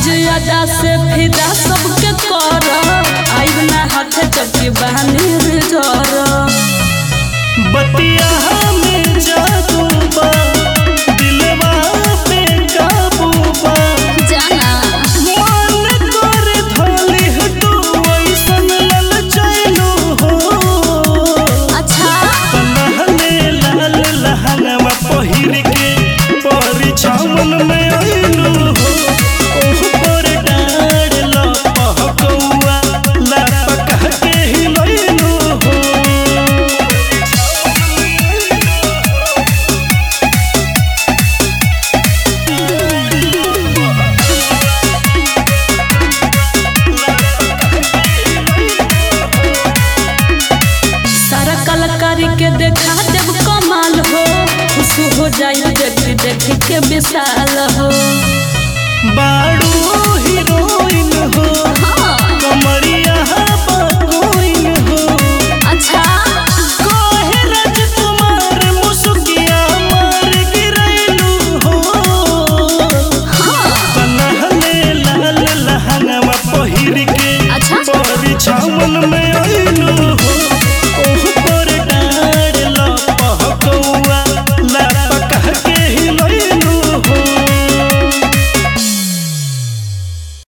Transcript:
अजा से फिदा सबके कर आइब ना हाथे चपके बहानी झर बतिया में जादू बा दिलवा पे काबू बा जाना मन करे धोली तू ऐसन ललचैलू हो अच्छा पलहने लाल लहंगवा पहिर के परिछावन में अइलू हो ओह पर डाढ़ लपहकौआ लपकह के हिलैलू हो सारा कलाकारी के देखा देव कमाल हो खुश हो जाई देख देख के विशाल हो बाड़ू हीरोइन हो हाँ कमरिया